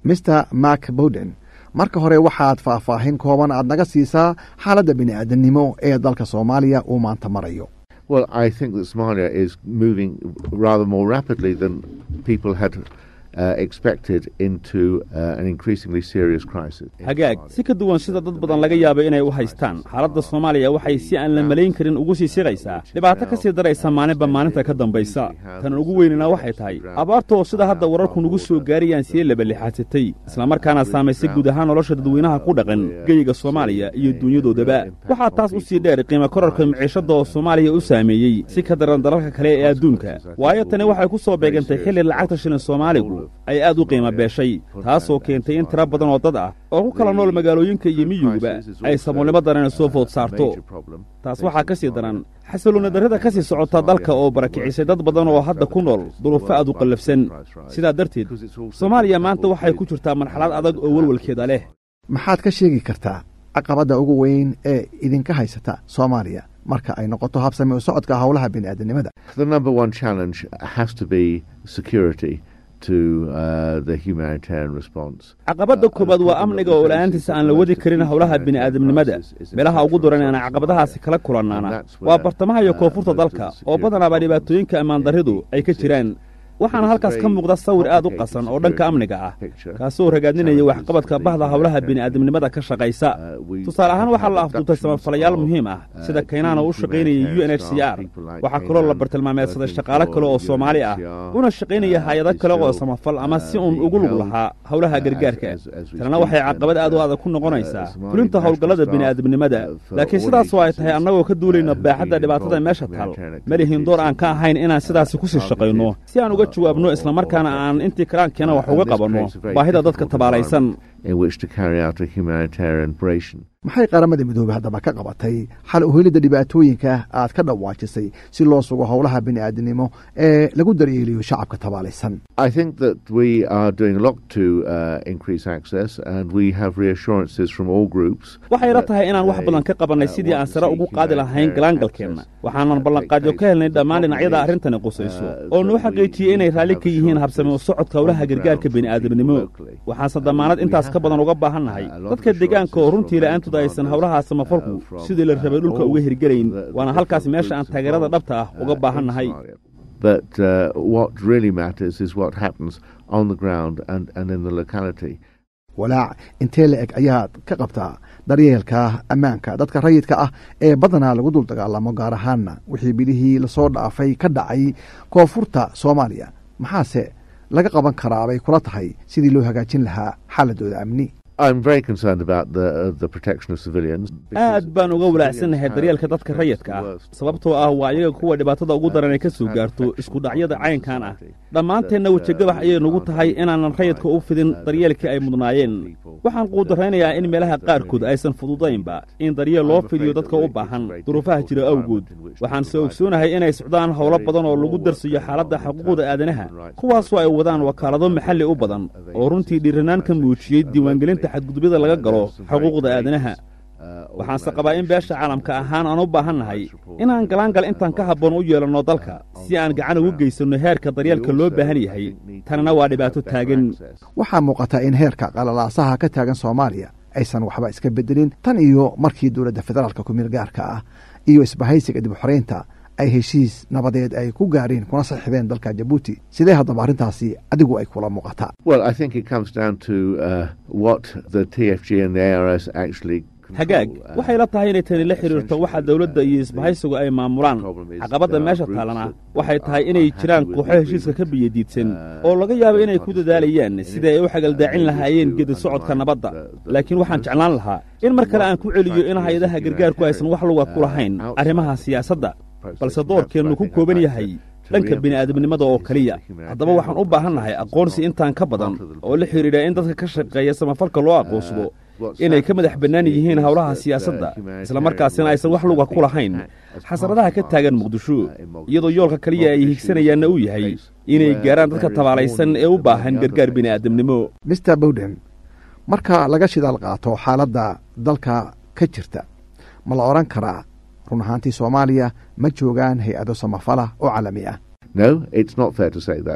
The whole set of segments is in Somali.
mr mark bowden marka hore waxaad faahfaahin kooban aad naga siisaa xaaladda bini'aadamnimo ee dalka soomaaliya uu maanta marayo Well, I think that Somalia is moving rather more rapidly than people had uh, expected into uh, an increasingly serious crisis. in hagaag Somalia. si ka duwan sida dad badan laga yaabo inay u haystaan xaaladda soomaaliya waxay si aan la malayn karin ugu sii siqaysaa dhibaato ka sii daraysa maalinba maalinta ka dambaysa tan ugu weynina waxay tahay abaarta oo sida hadda wararku nugu soo gaarayaan sii labalixaadsatay islamarkaana saamaysay guud ahaan nolosha dadweynaha ku dhaqan geyiga soomaaliya iyo dunyadoodaba waxaa taas u sii dheer qiimo korarka miciishadda oo soomaaliya u saameeyey si ka daran dalalka kale ee adduunka waayo tani waxay ku soo beegantay xilli lacagta shilin soomaaligu ay aad u qiimo beeshay taasoo keentay in tiro badan oo dad ah oo ku kala nool magaalooyinka iyo miyiguba ay saboolnimo darana soo food saarto taas waxaa ka sii daran xasilooni darrida ka sii socota dalka oo barakicisay dad badan oo hadda ku nool duruufo aad u qallafsan sidaa darteed soomaaliya maanta waxay ku jirtaa marxalad adag oo welwelkeeda leh maxaad ka sheegi kartaa caqabadda ugu weyn ee idinka haysata soomaaliya marka ay noqoto habsami u socodka howlaha bini'aadanimada The number one challenge has to be security to uh, the humanitarian response. caqabadda koowaad waa amniga oo la'aantiisa aan la wadi karin howlaha bini'aadamnimada meelaha ugu daran aan caqabadahaasi kala kulannaana waa bartamaha iyo koonfurta dalka oo badanaaba dhibaatooyinka ammaandarridu ay ka jiraan waxaana halkaas ka muuqda sawir aad u qasan oo dhanka amniga ah kaasoo ragaadinaya waxqabadka bahda howlaha bini'aadamnimada ka shaqaysa tusaale ahaan waxaa la afduubtay samafalayaal muhiim ah sida kaynaan oo u shaqaynayay u n h c r waxaa kaloo la bartilmaameedsaday shaqaale kale oo soomaali ah una shaqaynaya hay-ado kale oo samafal ama si uun ugu lug lahaa howlaha gargaarka tanina waxay caqabad aad u adag ku noqonaysaa fulinta howlgallada bini'aadamnimada laakiin sidaasoo ay tahay annagoo ka duulayna baaxadda dhibaatada meesha taal malihin door aan ka ahayn inaan sidaasi ku sii shaqayno si aan uga jawaabno islamarkaana aan intii karaankeena wax uga qabanno baahida dadka tabaalaysan in which to carry out a humanitarian operation. maxay qaramada midoobey haddaba ka qabatay xal u helidda dhibaatooyinka aad ka dhawaajisay si loo sugo howlaha bini'aadanimo ee lagu daryeeliyo shacabka tabaalaysan I think that we are doing a lot to uh, increase access, and we have reassurances from all groups. waxay ila tahay inaan wax badan ka qabannay sidii aan sare ugu qaadi lahayn galaangalkeenna waxaanan ballanqaadyo ka helnay dhammaan dhinacyada arrintani qusayso oo noo xaqiijiyey inay raalli ka yihiin habsami u socodka howlaha gargaarka bini'aadamnimo waxaanse damaanad intaas ka badan uga baahannahay dadka deegaanka oo runtii la'aantooda aysan howlaha samafalku sidii la rabay dhulka uga hirgelayn waana halkaas meesha aan taageerada dhabta ah uga baahannahay But uh, what really matters is what happens on the ground and, and in the locality. walaac intee la eg ayaad ka qabtaa daryeelka ammaanka dadka rayidka ah ee badanaa lagu dul dagaalamo gaar ahaanna wixii bilihii lasoo dhaafay ka dhacay koonfurta soomaaliya maxaase laga qaban karaa bay kula tahay sidii loo hagaajin lahaa xaaladooda amni I'm very concerned about the, uh, the protection of civilians. aad baan uga walaacsannahay daryeelka dadka rayidka ah sababtoo ah waa iyaga kuwa dhibaatada ugu daran ay ka soo gaarto isku dhacyada caynkan ah dhammaanteenna wejigabax ayay nagu tahay inaanan rayidka u fidin daryeelkii ay mudnaayeen waxaan quudaraynayaa in meelaha qaarkood aysan fududaynba in daryeel loo fidiyo dadka u baahan duruufaha jira awgood waxaan se ogsoonahay inay socdaan howlo badan oo lagu darsiyo xaaladda xuquuqda aadanaha kuwaasoo ay wadaan wakaalado maxalli u badan oo runtii dhiiranaan ka muujiyey diiwaangelinta xadgudubyada laga galo xuquuqda aadanaha waxaanse qabaa in beesha caalamka ahaan aan u baahannahay inaan galaangal intaan ka habboon u yeelanno dalka si aan gacan ugu geysanno heerka daryeelka loo baahan yahay tanina waa dhibaato taagan waxaa muuqata in heerka qalalaasaha ka taagan soomaaliya aysan waxba iska bedelin tan iyo markii dowladda federaalka kumeel gaarka ah iyo isbahaysiga dib u xoreynta ay heshiis nabadeed ay ku gaareen kuna saxiibeen dalka jabuuti sidee haddaba arrintaasi adigu ay kula muuqataa Well, I think it comes down to uh, what the TFG and the ARS actually. control, hagaag uh, waxay la tahay inay tani la xidhiirto waxa dowladda iyo isbahaysigu ay maamulaan caqabadda meesha taalana waxay tahay inay jiraan kooxo heshiiska ka biyadiidsan oo laga yaabo inay ku dadaalayaan sidii ay u xagaldaacin lahaayeen gedi socodka nabadda laakiin waxaan jeclaan lahaa in mar kale aan ku celiyo in hay-adaha gargaarku aysan wax luga ku lahayn arrimaha siyaasadda balse doorkeennu ku kooban yahay dhanka bini'aadamnimada oo keliya haddaba waxaan u baahannahay aqoonsi intaan ka badan oo la xidhiidha in dadka ka shaqeeya samafalka loo aqoonsado inay ka madax bannaan yihiin howlaha siyaasadda islamarkaasina aysan wax luga ku lahayn xasaradaha ka taagan muqdisho iyadoo yoolka keliya ay higsanayaanna uu yahay inay gaaraan dadka tabaalaysan ee u baahan gargaar bini'aadamnimo mr bowden marka laga shidaal qaato xaaladda dalka ka jirta ma la odhan karaa run ahaantii soomaaliya ma joogaan hay-ado samafala oo caalami ah No, it's not fair to say that.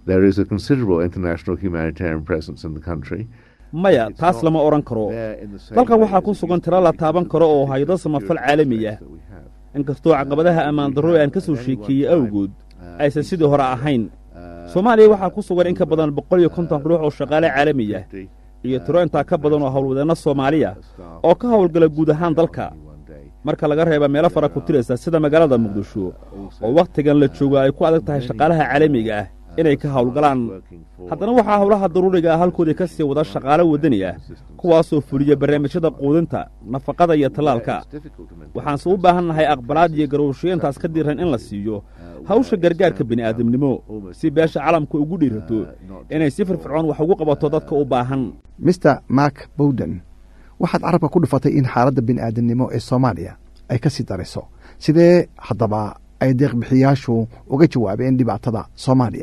There is a considerable international humanitarian presence in the country. maya taas lama odhan karo dalkan waxaa ku sugan tiro la taaban karo oo hay-ado samafal caalami ah inkastoo caqabadaha ammaan darro ee aan ka soo sheekeeyey awgood aysan sidii hore ahayn soomaaliya waxaa ku sugan in ka badan boqol iyo konton ruux oo shaqaale caalami ah iyo tiro intaa ka badan oo howlwadeenno soomaaliya oo ka howlgala guud ahaan dalka marka laga reeba meelo fara ku tiraysa sida magaalada muqdisho oo wakhtigan la joogo ay ku adag tahay shaqaalaha caalamiga ah inay ka howlgalaan haddana waxaa howlaha daruuriga ah halkoodii ka sii wada shaqaalo waddani ah kuwaasoo fuliya barnaamijyada quudinta nafaqada iyo tallaalka waxaanse u baahan nahay aqbalaad iyo garowshayaintaas ka diran in la siiyo hawsha gargaarka bini'aadamnimo si beesha calamka ugu dhiirato inay si firfircoon wax ugu qabato dadka u baahan mister mark bowden waxaad carabka ku dhufatay in xaaladda bini'aadamnimo ee soomaaliya ay ka sii darayso sidee haddaba ay deeqbixiyaashu uga jawaabeen dhibaatada soomaaliya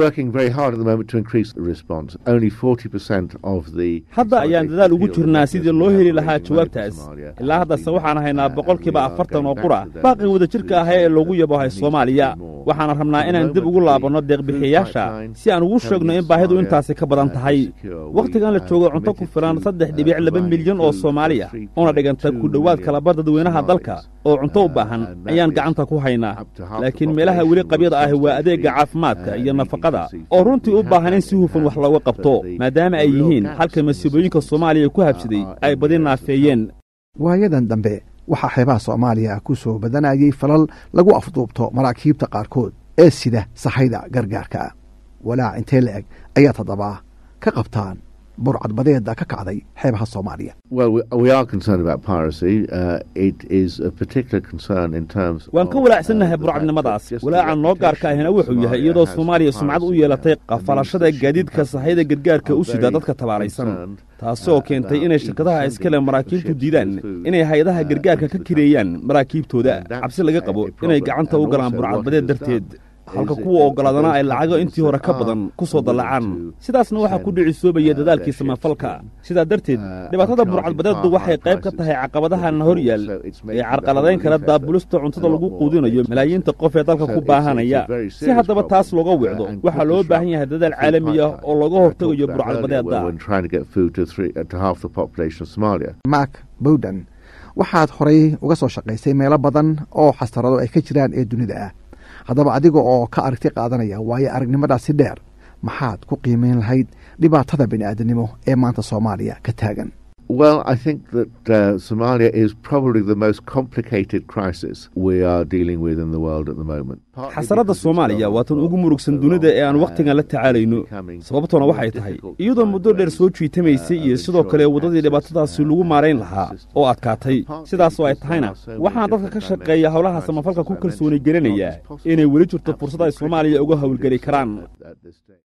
hadda ayaan dadaal ugu jirnaa sidii loo heli lahaa jawaabtaas ilaa haddase waxaan haynaa boqolkiiba afartan oo qura baaqii wadajirka ah ee loogu yabohay soomaaliya waxaana rabnaa inaan dib ugu laabanno deeqbixiyayaasha si aan ugu sheegno in baahidu intaasi ka badan tahay wakhtigan la joogo cunto ku filan saddex dhibic laba milyan oo soomaaliya una dhiganta ku dhowaad kalaba dadweynaha dalka oo cunto u baahan ayaan gacanta ku haynaa laakiin meelaha weli qabyada ahi waa adeegga caafimaadka iyo nafaqada oo runtii u baahan in si hufan wax looga qabto maadaama ay yihiin halka masiibooyinka soomaaliya ku habsaday ay badi naafeeyeen waayadan dambe waxaa xeebaha soomaaliya ku soo badanayay falal lagu afduubto maraakiibta qaarkood ee sida sahayda gargaarka walaac intee la eg ayaad haddaba ka qabtaan burcadbadeeda ka kacday xeebaha soomaaliya waan ka walaacsannahay burcadnimadaas walaaca noo gaarka ahina wuxuu yahay iyadoo soomaaliya sumcad u yeelatay qafalashada gaadiidka sahayda gargaarka u sida dadka tabaaraysan taasoo keentay inay shirkadaha iskale maraakiibtu diidaan inay hay-adaha gargaarka ka kireeyaan maraakiibtooda cabsi laga qabo inay gacanta u galaan burcadbadeed darteed halka kuwa oggolaadana ay lacago intii hore ka badan ku soo dallacaan sidaasna waxaa ku dhicisoobaya dadaalkii samafalka sidaa darteed dhibaatada burcadbadeeddu waxay qayb ka tahay caqabadahan hor yaal ee carqaladayn kara daabulista cuntada lagu quudinayo malaayiinta qof ee dalka ku baahanaya si haddaba taas looga wicdo waxaa loo baahan yahay dadaal caalami ah oo looga hortegayo burcadbadeedda mark bowden waxaad horay uga soo shaqaysay meelo badan oo xastarado ay ka jiraan ee dunida ah haddaba adiga oo ka aragti qaadanaya waayo aragnimadaasi dheer maxaad ku qiimeyn lahayd dhibaatada bini'aadanimo ee maanta soomaaliya ka taagan Well, I think that uh, Somalia is probably the most complicated crisis we are dealing with in the world at the moment. xasaradda soomaaliya waa tan ugu murugsan dunida ee aan wakhtigan la tacaalayno sababtoona waxay tahay iyadoo muddo dheer soo jiitamaysay iyo sidoo kale waddadii dhibaatadaasi lagu maarayn lahaa oo adkaatay sidaasoo ay tahayna waxaan dadka ka shaqeeya howlaha samafalka ku kalsooni gelinaya inay weli jirto fursad ay soomaaliya uga howlgeli karaan